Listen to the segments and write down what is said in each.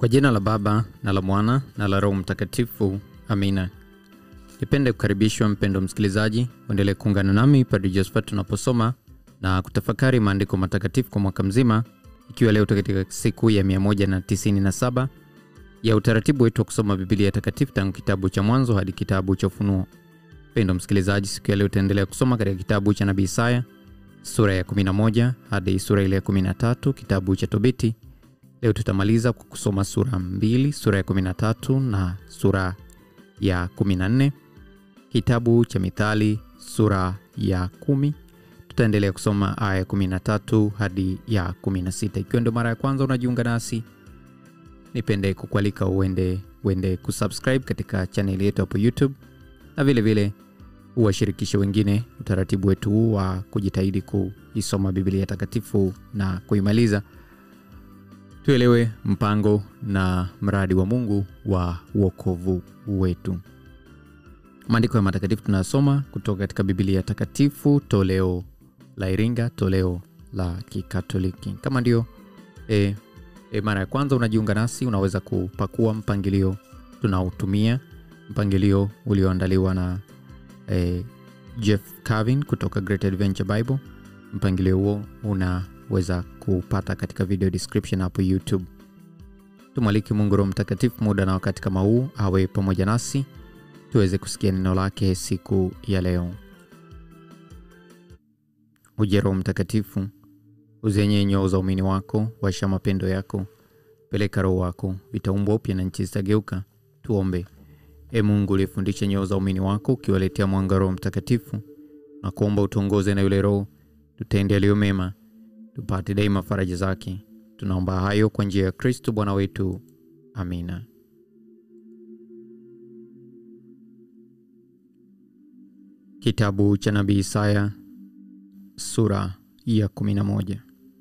Kwa jina la Baba na la Mwana na la Roho Mtakatifu, amina. Nipende kukaribishwa mpendo msikilizaji, uendelee kuungana nami Padre Josephat tunaposoma na kutafakari maandiko matakatifu kwa mwaka mzima, ikiwa leo katika siku ya 197 ya utaratibu wetu wa kusoma Biblia takatifu tangu kitabu cha Mwanzo hadi kitabu cha Ufunuo. Mpendo msikilizaji, siku ya leo utaendelea kusoma katika kitabu cha nabii Isaya sura ya 11 hadi sura ile ya 13, kitabu cha Tobiti. Leo tutamaliza kwa kusoma sura mbili, sura ya 13 na sura ya 14. Kitabu cha Mithali sura ya kumi tutaendelea kusoma aya ya 13 hadi ya 16. Ikiwa ndio mara ya kwanza unajiunga nasi, nipende kukualika uende uende kusubscribe katika chaneli yetu hapo YouTube na vile vile uwashirikishe wengine utaratibu wetu huu wa kujitahidi kuisoma Biblia takatifu na kuimaliza, tuelewe mpango na mradi wa Mungu wa wokovu wetu. Maandiko ya matakatifu tunayosoma kutoka katika Biblia takatifu toleo la Iringa, toleo la Kikatoliki. Kama ndio e, e, mara ya kwanza unajiunga nasi, unaweza kupakua mpangilio tunaotumia, mpangilio ulioandaliwa na e, Jeff Carvin kutoka Great Adventure Bible. Mpangilio huo unaweza kupata katika video description hapo YouTube. Tumwaliki Mungu Roho Mtakatifu muda na wakati kama huu awe pamoja nasi tuweze kusikia neno lake siku ya leo. Uje Roho Mtakatifu, uzenye nyoo za umini wako, washa mapendo yako, peleka Roho wako, vitaumbwa upya na nchi zitageuka. Tuombe. E Mungu uliyefundisha nyoo za umini wako, ukiwaletea mwanga Roho Mtakatifu, na kuomba utuongoze na yule Roho tutende yaliyo mema, tupate daima faraja zake. Tunaomba hayo kwa njia ya Kristo Bwana wetu, amina. Kitabu cha nabii Isaya sura ya 11.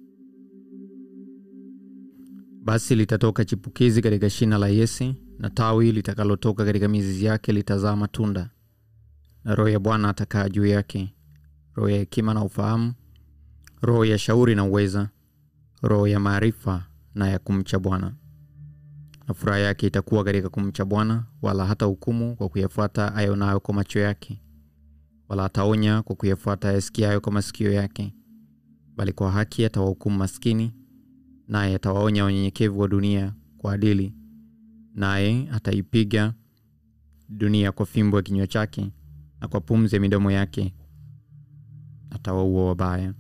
Basi litatoka chipukizi katika shina la Yese, na tawi litakalotoka katika mizizi yake litazaa matunda, na Roho ya Bwana atakaa juu yake, roho ya hekima na ufahamu, roho ya shauri na uweza, roho ya maarifa na ya kumcha Bwana. Na furaha yake itakuwa katika kumcha Bwana, wala hata hukumu kwa kuyafuata ayonayo kwa macho yake wala ataonya kwa kuyafuata ayasikiayo kwa masikio yake, bali kwa haki atawahukumu maskini, naye atawaonya wanyenyekevu wa dunia kwa adili, naye ataipiga dunia kwa fimbo ya kinywa chake, na kwa pumzi ya midomo yake atawaua wabaya.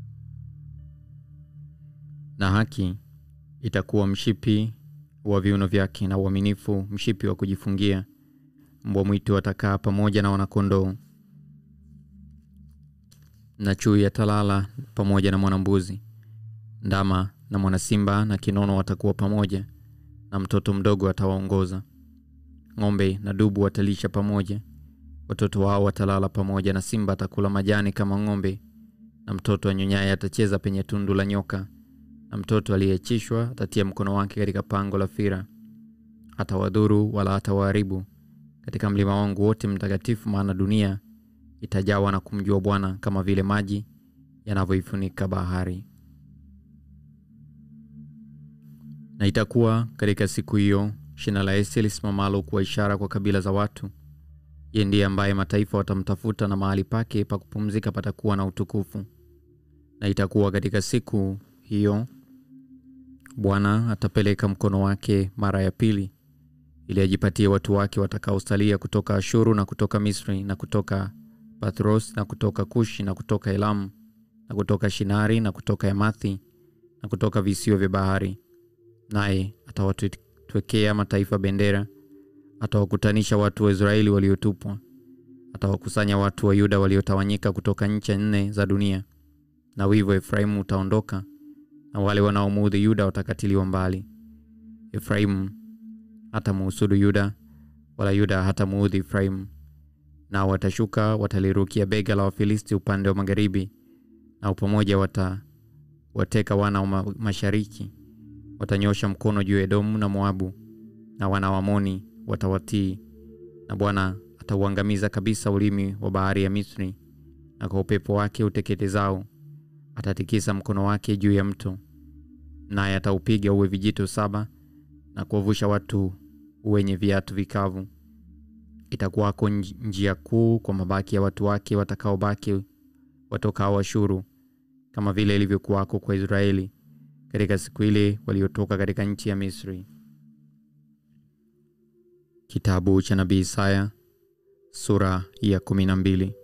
Na haki itakuwa mshipi wa viuno vyake, na uaminifu mshipi wa kujifungia. Mbwa mwitu atakaa pamoja na wanakondoo na chui atalala pamoja na mwanambuzi. Ndama na mwanasimba na kinono watakuwa pamoja, na mtoto mdogo atawaongoza. Ng'ombe na dubu watalisha pamoja, watoto wao watalala pamoja, na simba atakula majani kama ng'ombe, na mtoto anyonyaye atacheza penye tundu la nyoka, na mtoto aliyeachishwa atatia mkono wake katika pango la fira. Hatawadhuru wala hatawaharibu katika mlima wangu wote mtakatifu, maana dunia itajawa na kumjua Bwana kama vile maji yanavyoifunika bahari. Na itakuwa katika siku hiyo, shina la Yese lisimamalo kuwa ishara kwa kabila za watu. Yeye ndiye ambaye mataifa watamtafuta, na mahali pake pa kupumzika patakuwa na utukufu. Na itakuwa katika siku hiyo, Bwana atapeleka mkono wake mara ya pili, ili ajipatie watu wake watakaosalia kutoka Ashuru na kutoka Misri na kutoka Patros na kutoka Kushi na kutoka Elamu na kutoka Shinari na kutoka Yamathi na kutoka visiwa vya bahari. Naye atawatwekea mataifa bendera, atawakutanisha watu wa Israeli waliotupwa, atawakusanya watu wa Yuda waliotawanyika kutoka ncha nne za dunia. Na wivu wa Efraimu utaondoka, na wale wanaomuudhi Yuda watakatiliwa mbali. Efraimu hatamuhusudu Yuda, wala Yuda hatamuudhi Efraimu nao watashuka watalirukia bega la Wafilisti upande wa magharibi, na pamoja watawateka wana wa mashariki. Watanyosha mkono juu ya Edomu na Moabu, na wana wa Amoni watawatii. Na Bwana atauangamiza kabisa ulimi wa bahari ya Misri, na kwa upepo wake uteketezao atatikisa mkono wake juu ya mto, naye ataupiga uwe vijito saba na kuwavusha watu wenye viatu vikavu. Itakuwako nj- njia kuu kwa mabaki ya watu wake watakaobaki watokao Ashuru, kama vile ilivyokuwako kwa Israeli katika siku ile waliotoka katika nchi ya Misri. Kitabu cha nabii Isaya sura ya kumi na mbili.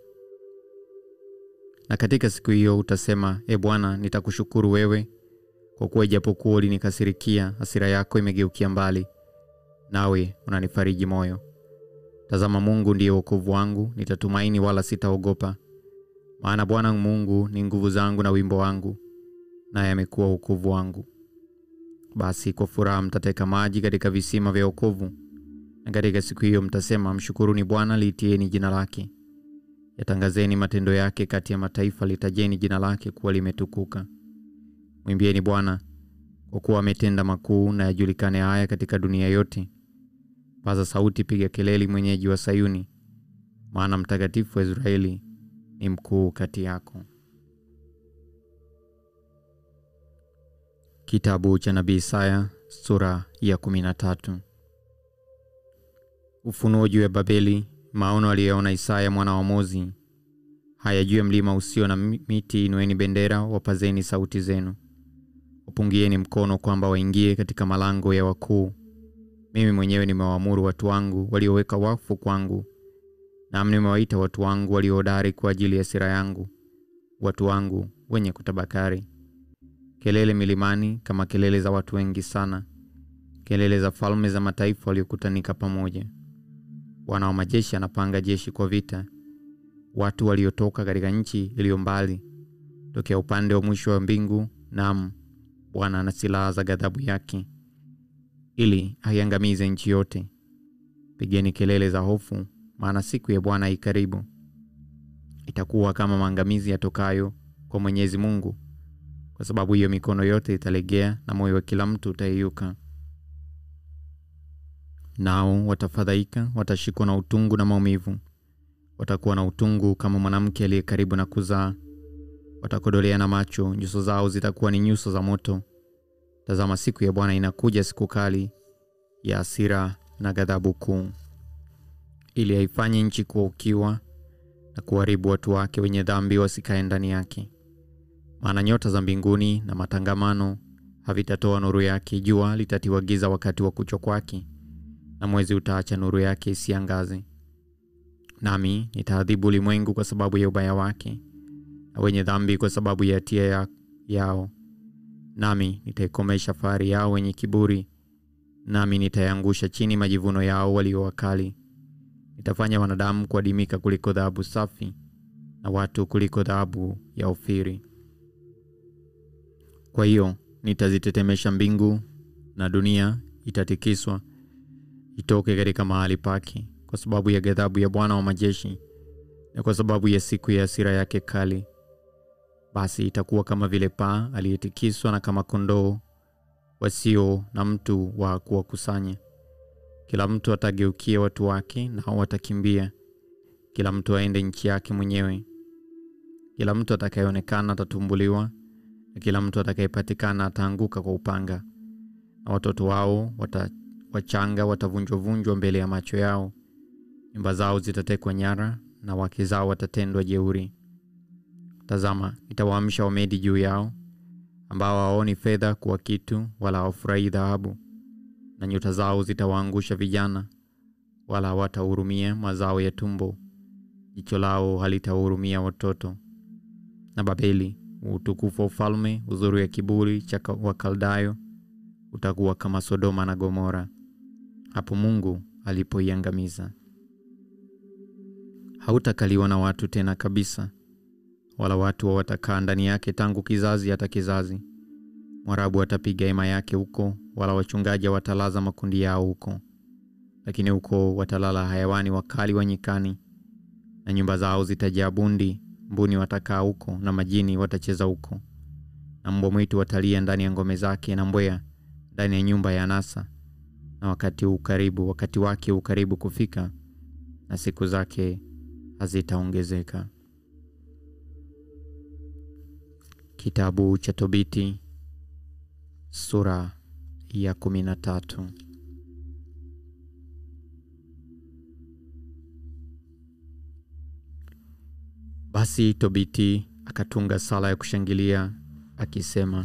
Na katika siku hiyo utasema, E Bwana, nitakushukuru wewe, kwa kuwa ijapokuwa ulinikasirikia, hasira yako imegeukia mbali, nawe unanifariji moyo. Tazama, Mungu ndiye wokovu wangu, nitatumaini wala sitaogopa. Maana Bwana Mungu ni nguvu zangu na wimbo wangu, naye amekuwa wokovu wangu. Basi kwa furaha mtateka maji katika visima vya wokovu, na katika siku hiyo mtasema, mshukuruni Bwana, liitieni jina lake. Yatangazeni matendo yake kati ya mataifa, litajeni jina lake kuwa limetukuka. Mwimbieni Bwana, kwa kuwa ametenda makuu, na yajulikane haya katika dunia yote. Paza sauti, piga kelele, mwenyeji wa Sayuni, maana mtakatifu wa Israeli ni mkuu kati yako. Kitabu cha nabii Isaya sura ya 13. Ufunuo juu ya Babeli, maono aliyoona Isaya mwana wa Amozi. Haya, juu ya mlima usio na miti inueni bendera, wapazeni sauti zenu, wapungieni mkono kwamba waingie katika malango ya wakuu. Mimi mwenyewe nimewaamuru watu wangu walioweka wakfu kwangu, nami nimewaita watu wangu waliohodari kwa ajili ya sira yangu, watu wangu wenye kutabakari. Kelele milimani kama kelele za watu wengi sana, kelele za falme za mataifa waliokutanika pamoja. Bwana wa majeshi anapanga jeshi kwa vita, watu waliotoka katika nchi iliyo mbali, tokea upande wa mwisho wa mbingu. Naam, Bwana ana silaha za ghadhabu yake, ili aiangamize nchi yote. Pigeni kelele za hofu, maana siku ya Bwana i karibu. Itakuwa kama maangamizi yatokayo kwa Mwenyezi Mungu. Kwa sababu hiyo mikono yote italegea na moyo wa kila mtu utayeyuka. Nao watafadhaika, watashikwa na utungu na maumivu, watakuwa na utungu kama mwanamke aliye karibu na kuzaa. Watakodoleana macho, nyuso zao zitakuwa ni nyuso za moto. Tazama, siku ya Bwana inakuja, siku kali ya hasira na ghadhabu kuu, ili haifanye nchi kuwa ukiwa na kuharibu watu wake wenye dhambi wasikae ndani yake. Maana nyota za mbinguni na matangamano havitatoa nuru yake, jua litatiwa giza wakati wa kuchwa kwake, na mwezi utaacha nuru yake isiangaze. Nami nitaadhibu ulimwengu kwa sababu ya ubaya wake, na wenye dhambi kwa sababu ya hatia ya yao. Nami nitaikomesha fahari yao wenye kiburi, nami nitayangusha chini majivuno yao walio wakali. Nitafanya wanadamu kuadimika kuliko dhahabu safi, na watu kuliko dhahabu ya Ofiri. Kwa hiyo nitazitetemesha mbingu na dunia itatikiswa itoke katika mahali pake, kwa sababu ya ghadhabu ya Bwana wa majeshi na kwa sababu ya siku ya hasira yake kali. Basi itakuwa kama vile paa aliyetikiswa na kama kondoo wasio na mtu wa kuwakusanya. Kila mtu atageukia watu wake, nao watakimbia, kila mtu aende nchi yake mwenyewe. Kila mtu atakayeonekana atatumbuliwa na kila mtu atakayepatikana ataanguka kwa upanga, na watoto wao wata, wachanga watavunjwavunjwa mbele ya macho yao. Nyumba zao zitatekwa nyara na wake zao watatendwa jeuri. Tazama, nitawaamsha Wamedi juu yao, ambao hawaoni fedha kuwa kitu, wala hawafurahii dhahabu, na nyuta zao zitawaangusha vijana, wala hawatahurumia mazao ya tumbo. Jicho lao halitahurumia watoto. Na Babeli utukufu wa ufalme, uzuri wa kiburi cha Wakaldayo utakuwa kama Sodoma na Gomora, hapo Mungu alipoiangamiza. Hautakaliwa na watu tena kabisa, wala watu watakaa ndani yake tangu kizazi hata kizazi. Mwarabu atapiga hema yake huko, wala wachungaji watalaza makundi yao huko, lakini huko watalala hayawani wakali wa nyikani, na nyumba zao zitajaa bundi mbuni watakaa huko na majini watacheza huko, na mbwa mwitu watalia ndani ya ngome zake, na mbweha ndani ya nyumba ya anasa. Na wakati huu karibu, wakati wake huu karibu kufika, na siku zake hazitaongezeka. Kitabu cha Tobiti sura ya kumi na tatu. Basi Tobiti akatunga sala ya kushangilia akisema,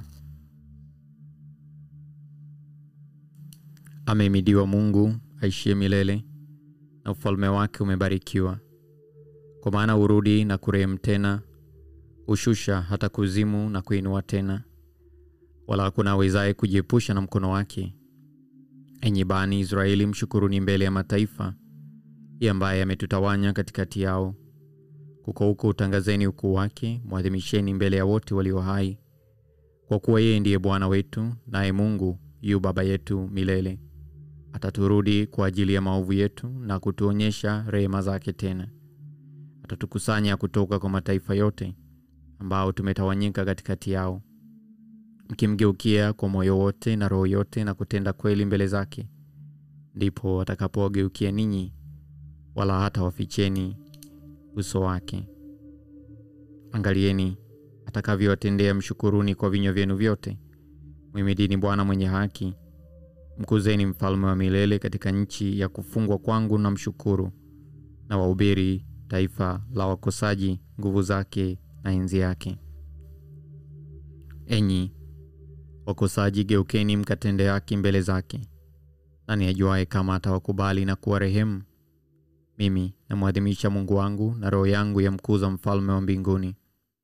Amehimidiwa Mungu aishie milele, na ufalme wake umebarikiwa. Kwa maana hurudi na kurehemu tena, hushusha hata kuzimu na kuinua tena, wala hakuna awezaye kujiepusha na mkono wake. Enyi bani Israeli, mshukuruni mbele ya mataifa, yeye ambaye ametutawanya katikati yao. Kuko huko utangazeni ukuu wake, mwadhimisheni mbele ya wote walio hai, kwa kuwa yeye ndiye Bwana wetu, naye Mungu yu baba yetu milele. Ataturudi kwa ajili ya maovu yetu na kutuonyesha rehema zake tena. Atatukusanya kutoka kwa mataifa yote ambao tumetawanyika katikati yao, mkimgeukia kwa moyo wote na roho yote na kutenda kweli mbele zake, ndipo atakapowageukia ninyi, wala hata waficheni uso wake. Angalieni atakavyowatendea, mshukuruni kwa vinywa vyenu vyote. Mwimidini Bwana mwenye haki, mkuzeni mfalme wa milele katika nchi ya kufungwa kwangu, na mshukuru na wahubiri taifa la wakosaji nguvu zake na enzi yake. Enyi wakosaji, geukeni mkatende haki mbele zake. Nani ajuaye kama atawakubali na kuwa rehemu? Mimi namwadhimisha Mungu wangu, na roho yangu yamkuza mfalme wa mbinguni.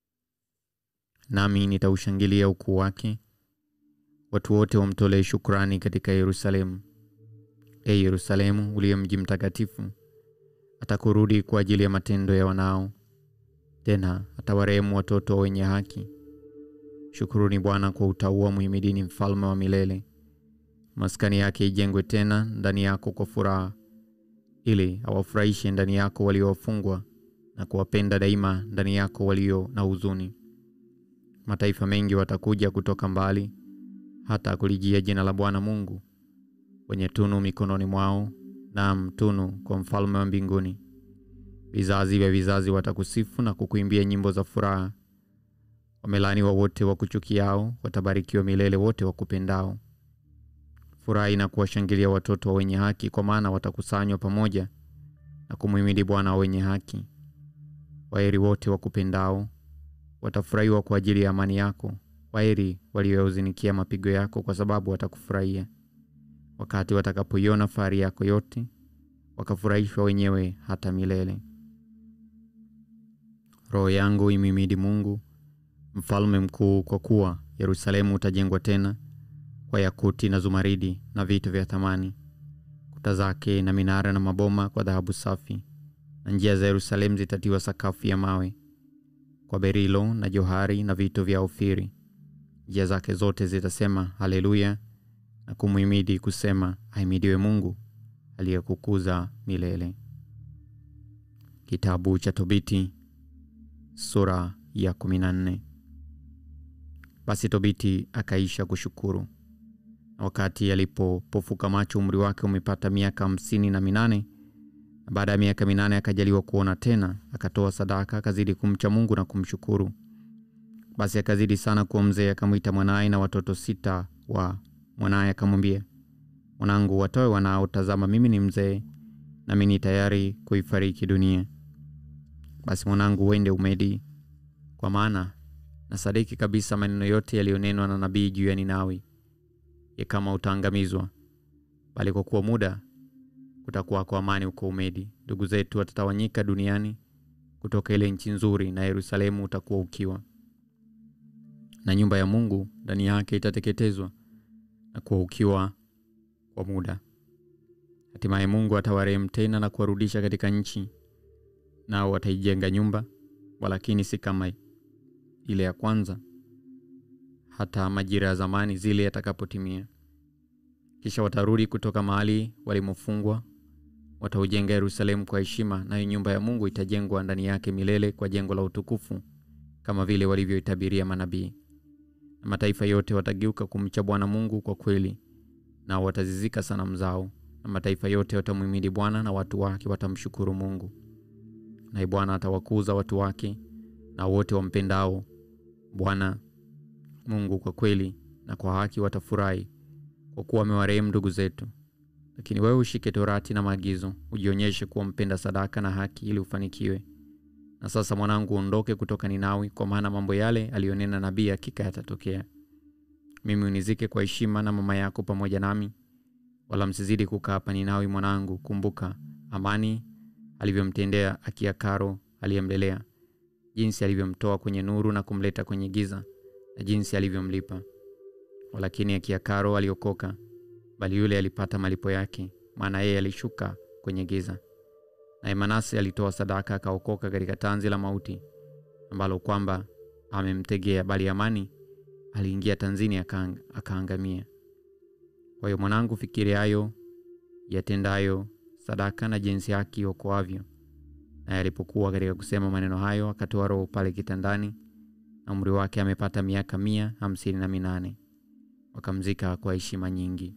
Nami nitaushangilia ukuu wake, watu wote wamtolee shukrani katika Yerusalemu. E Yerusalemu, uliye mji mtakatifu, atakurudi kwa ajili ya matendo ya wanao, tena atawarehemu watoto wenye haki. Shukuruni Bwana kwa utauwa, muhimidini mfalme wa milele. Maskani yake ijengwe tena ndani yako kwa furaha, ili awafurahishe ndani yako waliowafungwa na kuwapenda daima ndani yako walio na huzuni. Mataifa mengi watakuja kutoka mbali, hata kulijia jina la Bwana Mungu, wenye tunu mikononi mwao, naam, tunu kwa mfalme wa mbinguni. Vizazi vya vizazi watakusifu na kukuimbia nyimbo za furaha. Wamelaaniwa wote wakuchukiao, watabarikiwa milele wote wakupendao. Furahi na kuwashangilia watoto wa wenye haki, kwa maana watakusanywa pamoja na kumhimidi Bwana wa wenye haki. Waheri wote wakupendao, watafurahiwa kwa ajili ya amani yako. Waheri walioyauzinikia mapigo yako, kwa sababu watakufurahia. Wakati watakapoiona fahari yako yote, wakafurahishwa wenyewe hata milele. Roho yangu imhimidi Mungu mfalme mkuu, kwa kuwa Yerusalemu utajengwa tena kwa yakuti na zumaridi na vitu vya thamani, kuta zake na minara na maboma kwa dhahabu safi, na njia za Yerusalemu zitatiwa sakafu ya mawe kwa berilo na johari na vitu vya Ofiri. Njia zake zote zitasema haleluya, na kumhimidi kusema, ahimidiwe Mungu aliyekukuza milele. Kitabu cha Tobiti sura ya 14. Basi Tobiti akaisha kushukuru, na wakati alipopofuka macho, umri wake umepata miaka hamsini na minane na baada ya miaka minane akajaliwa kuona tena, akatoa sadaka, akazidi kumcha Mungu na kumshukuru. Basi akazidi sana kuwa mzee, akamwita mwanaye na watoto sita wa mwanaye, akamwambia, mwanangu, watoe wanao, tazama mimi ni mzee, nami ni tayari kuifariki dunia. Basi mwanangu, uende Umedi, kwa maana nasadiki kabisa maneno yote yaliyonenwa na nabii juu ya Ninawi, ya kama utaangamizwa, bali kwa kuwa muda kutakuwa kwa amani huko Umedi. Ndugu zetu watatawanyika duniani kutoka ile nchi nzuri, na Yerusalemu utakuwa ukiwa, na nyumba ya Mungu ndani yake itateketezwa na kuwa ukiwa kwa muda. Hatimaye Mungu atawarehemu tena na kuwarudisha katika nchi, nao wataijenga nyumba, walakini si kama ile ya kwanza, hata majira ya zamani zile yatakapotimia. Kisha watarudi kutoka mahali walimofungwa, wataujenga Yerusalemu kwa heshima, nayo nyumba ya Mungu itajengwa ndani yake milele kwa jengo la utukufu, kama vile walivyoitabiria manabii. Na mataifa yote watageuka kumcha Bwana Mungu kwa kweli, nao watazizika sanamu zao. Na mataifa yote watamhimidi Bwana, na watu wake watamshukuru Mungu. Naye Bwana atawakuza watu wake, na wote wampendao Bwana Mungu kwa kweli na kwa haki watafurahi kwa kuwa amewarehemu ndugu zetu. Lakini wewe ushike torati na maagizo, ujionyeshe kuwa mpenda sadaka na haki, ili ufanikiwe. Na sasa mwanangu, uondoke kutoka Ninawi, kwa maana mambo yale aliyonena nabii hakika yatatokea. Mimi unizike kwa heshima na mama yako pamoja nami, wala msizidi kukaa hapa Ninawi. Mwanangu, kumbuka amani alivyomtendea Akiakaro aliyemlelea, jinsi alivyomtoa kwenye nuru na kumleta kwenye giza, na jinsi alivyomlipa. Walakini Akiakaro aliokoka, bali yule alipata malipo yake, maana yeye alishuka kwenye giza. Naye Manase alitoa sadaka akaokoka katika tanzi la mauti, ambalo kwamba amemtegea, bali Amani aliingia tanzini akaang, akaangamia. Kwa hiyo mwanangu, fikiri hayo yatendayo sadaka na jinsi haki okoavyo. Naye alipokuwa katika kusema maneno hayo, akatoa roho pale kitandani, na umri wake amepata miaka mia hamsini na minane. Wakamzika kwa heshima nyingi.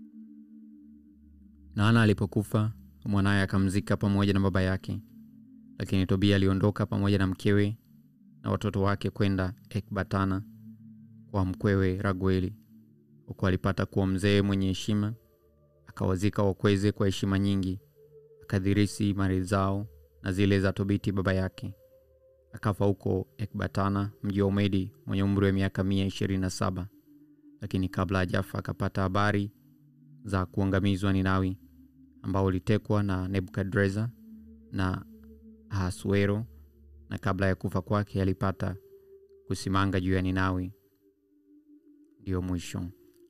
Na Ana alipokufa mwanaye akamzika pamoja na baba yake. Lakini Tobia aliondoka pamoja na mkewe na watoto wake kwenda Ekbatana kwa mkwewe Ragueli, huko alipata kuwa mzee mwenye heshima. Akawazika wakweze kwa heshima nyingi, akadhirisi mali zao na zile za Tobiti baba yake. Akafa huko Ekbatana, mji wa Umedi, mwenye umri wa miaka mia ishirini na saba. Lakini kabla hajafa akapata habari za kuangamizwa Ninawi ambao ulitekwa na Nebukadreza na Ahasuero, na kabla ya kufa kwake alipata kusimanga juu ya Ninawi. Ndiyo mwisho.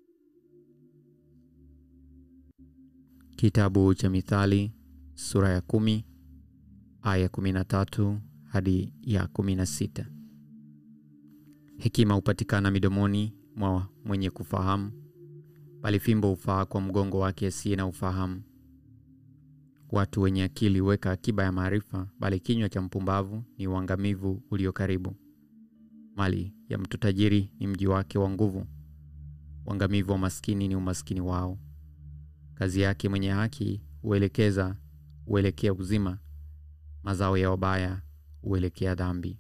Kitabu cha Mithali sura ya kumi aya kumi na tatu hadi ya kumi na sita. Hekima hupatikana midomoni mwa mwenye kufahamu, bali fimbo hufaa kwa mgongo wake asiye na ufahamu. Watu wenye akili huweka akiba ya maarifa, bali kinywa cha mpumbavu ni uangamivu ulio karibu. Mali ya mtu tajiri ni mji wake wa nguvu, uangamivu wa maskini ni umaskini wao. Kazi yake mwenye haki huelekeza huelekea uzima, mazao ya wabaya huelekea dhambi.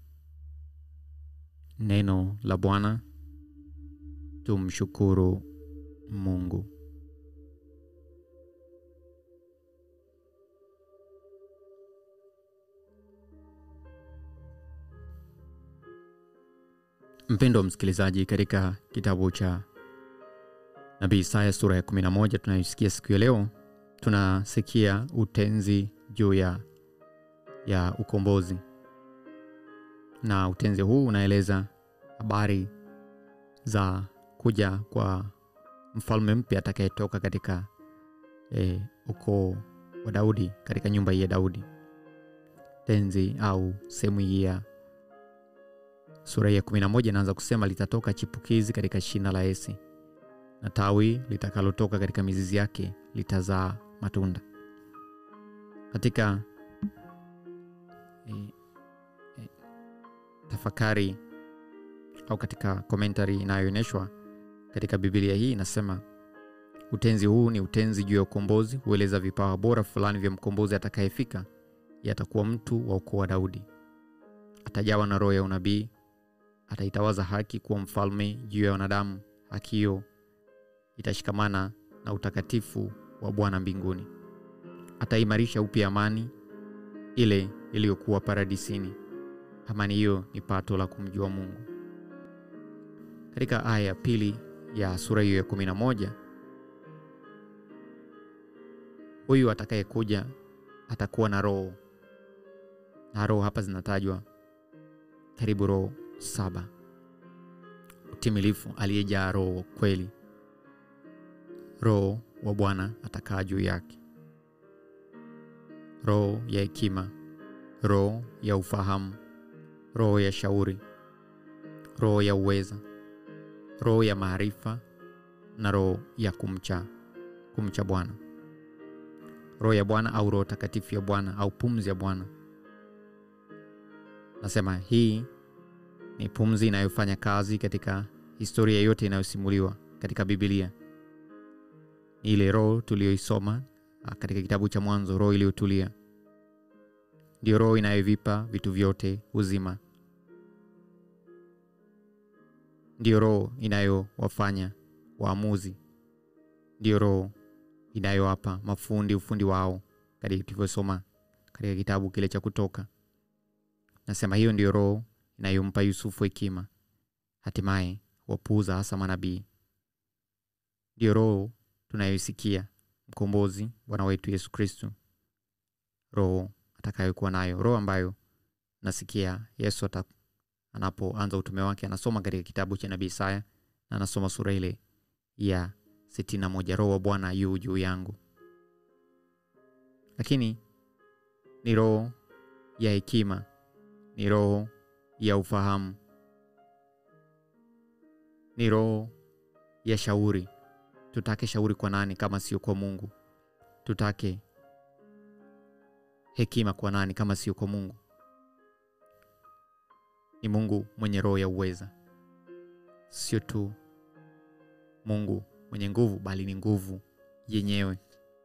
Neno la Bwana. Tumshukuru Mungu. Mpendo wa msikilizaji, katika kitabu cha nabii Isaya sura ya 11 tunayosikia siku ya leo, tunasikia utenzi juu ya, ya ukombozi, na utenzi huu unaeleza habari za kuja kwa mfalme mpya atakayetoka katika e, ukoo wa Daudi, katika nyumba hii ya Daudi. Tenzi au sehemu hii ya sura ya 11 inaanza kusema, litatoka chipukizi katika shina la Yese, na tawi litakalotoka katika mizizi yake litazaa matunda. Katika e, e, tafakari au katika komentari inayoonyeshwa katika Biblia hii inasema utenzi huu ni utenzi juu ya ukombozi, hueleza vipawa bora fulani vya mkombozi atakayefika. Yatakuwa mtu wa ukoo wa Daudi, atajawa na roho ya unabii, ataitawaza haki kuwa mfalme juu ya wanadamu. Haki hiyo itashikamana na utakatifu wa Bwana mbinguni. Ataimarisha upya amani ile iliyokuwa paradisini. Amani hiyo ni pato la kumjua Mungu. Katika aya ya pili ya sura hiyo ya kumi na moja huyu atakayekuja atakuwa na roho, na roho hapa zinatajwa karibu roho saba. Utimilifu, aliyejaa roho kweli. Roho wa Bwana atakaa juu yake, roho ya hekima, roho ya ufahamu, roho ya shauri, roho ya uweza roho ya maarifa na roho ya kumcha kumcha Bwana. Roho ya Bwana au roho takatifu ya Bwana au pumzi ya Bwana. Nasema hii ni pumzi inayofanya kazi katika historia yote inayosimuliwa katika Biblia. Ni ile roho tuliyoisoma katika kitabu cha Mwanzo, roho iliyotulia. Ndiyo roho inayovipa vitu vyote uzima ndiyo roho inayowafanya waamuzi ndiyo roho inayowapa mafundi ufundi wao katika tulivyosoma katika kitabu kile cha kutoka nasema hiyo ndiyo roho inayompa yusufu hekima hatimaye wapuuza hasa manabii ndiyo roho tunayoisikia mkombozi bwana wetu yesu kristu roho atakayokuwa nayo roho ambayo nasikia yesu ata, anapoanza utume wake anasoma katika kitabu cha nabii isaya na anasoma sura ile ya sitini na moja roho wa bwana yu juu yangu lakini ni roho ya hekima ni roho ya ufahamu ni roho ya shauri tutake shauri kwa nani kama sio kwa mungu tutake hekima kwa nani kama sio kwa mungu ni mungu mwenye roho ya uweza sio tu mungu mwenye nguvu bali ni nguvu yenyewe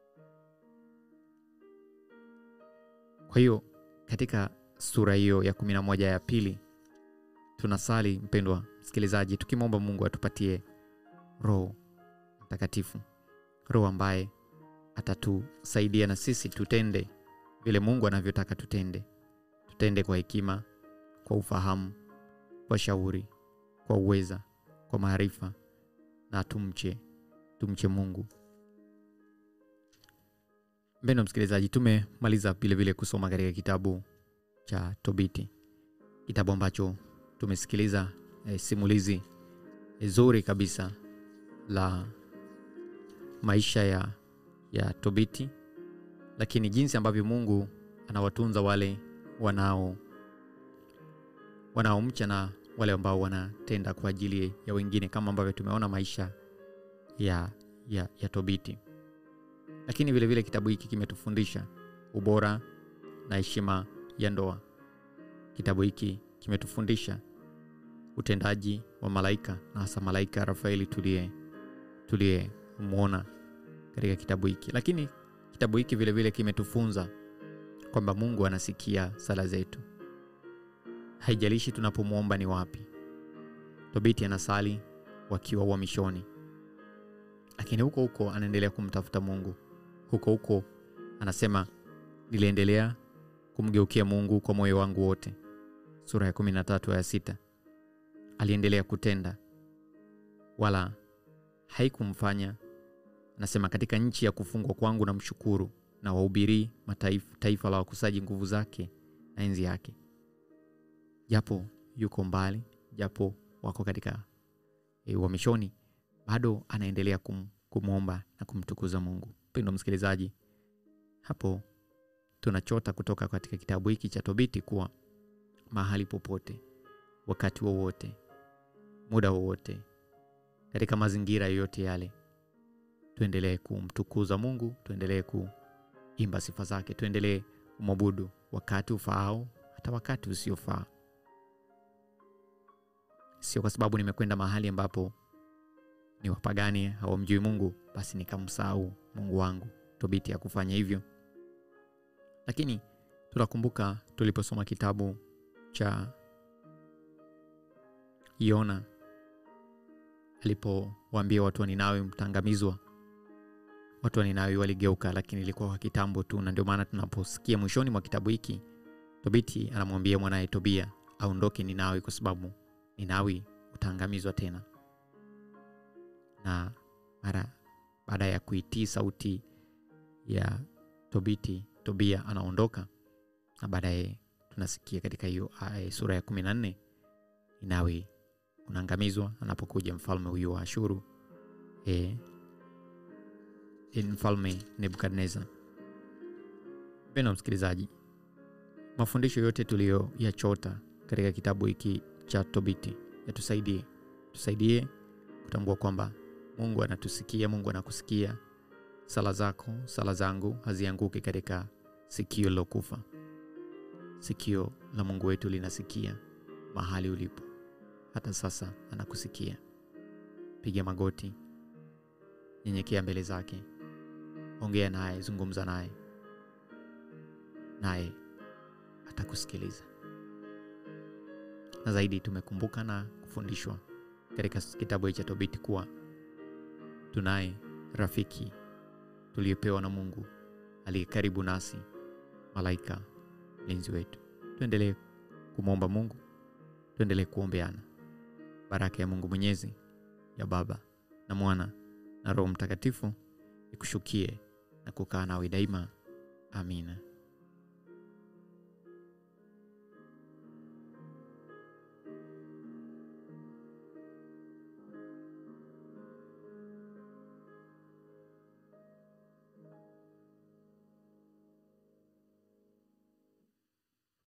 kwa hiyo katika sura hiyo ya kumi na moja ya pili tunasali mpendwa msikilizaji tukimwomba mungu atupatie roho mtakatifu roho ambaye atatusaidia na sisi tutende vile mungu anavyotaka tutende tutende kwa hekima kwa ufahamu kwa shauri kwa uweza kwa maarifa na tumche tumche mungu mpendo msikilizaji tumemaliza vilevile kusoma katika kitabu cha tobiti kitabu ambacho tumesikiliza eh, simulizi eh, zuri kabisa la maisha ya, ya tobiti lakini jinsi ambavyo mungu anawatunza wale wanao wanaomcha na wale ambao wanatenda kwa ajili ya wengine kama ambavyo tumeona maisha ya, ya, ya tobiti lakini vilevile vile kitabu hiki kimetufundisha ubora na heshima ya ndoa kitabu hiki kimetufundisha utendaji wa malaika na hasa malaika rafaeli tuliye tuliyemwona katika kitabu hiki lakini kitabu hiki vilevile kimetufunza kwamba mungu anasikia sala zetu haijalishi tunapomwomba ni wapi tobiti anasali wakiwa uhamishoni lakini huko huko anaendelea kumtafuta mungu huko huko anasema niliendelea kumgeukia mungu kwa moyo wangu wote sura ya 13 aya sita aliendelea kutenda wala haikumfanya anasema katika nchi ya kufungwa kwangu na mshukuru na wahubirii mataifa taifa la wakusaji nguvu zake na enzi yake japo yuko mbali japo wako katika e, uhamishoni bado anaendelea kum, kumwomba na kumtukuza mungu mpendo msikilizaji hapo tunachota kutoka katika kitabu hiki cha tobiti kuwa mahali popote wakati wowote muda wowote katika mazingira yoyote yale tuendelee kumtukuza mungu tuendelee kuimba sifa zake tuendelee kumwabudu wakati ufaao hata wakati usiofaa sio kwa sababu nimekwenda mahali ambapo ni wapagani hawamjui mungu basi nikamsahau mungu wangu tobiti ya kufanya hivyo lakini tunakumbuka tuliposoma kitabu cha yona alipowaambia watu wa ninawi mtaangamizwa watu wa ninawi waligeuka lakini ilikuwa kwa kitambo tu na ndio maana tunaposikia mwishoni mwa kitabu hiki tobiti anamwambia mwanaye tobia aondoke ninawi kwa sababu ninawi utaangamizwa tena na mara baada ya kuitii sauti ya tobiti tobia anaondoka na baadaye tunasikia katika hiyo sura ya kumi na nne ninawi unaangamizwa anapokuja mfalme huyu wa ashuru e, e, mfalme nebukadnezar mpendo msikilizaji mafundisho yote tuliyoyachota katika kitabu hiki cha tobiti yatusaidie tusaidie kutambua kwamba mungu anatusikia mungu anakusikia sala zako sala zangu hazianguki katika sikio lilokufa sikio la mungu wetu linasikia mahali ulipo hata sasa anakusikia piga magoti nyenyekea mbele zake ongea naye zungumza naye naye atakusikiliza na zaidi tumekumbuka na kufundishwa katika kitabu cha tobiti kuwa tunaye rafiki tuliyopewa na Mungu aliye karibu nasi, malaika mlinzi wetu. Tuendelee kumwomba Mungu, tuendelee kuombeana. Baraka ya Mungu Mwenyezi, ya Baba na Mwana na Roho Mtakatifu ikushukie na kukaa nawe daima. Amina.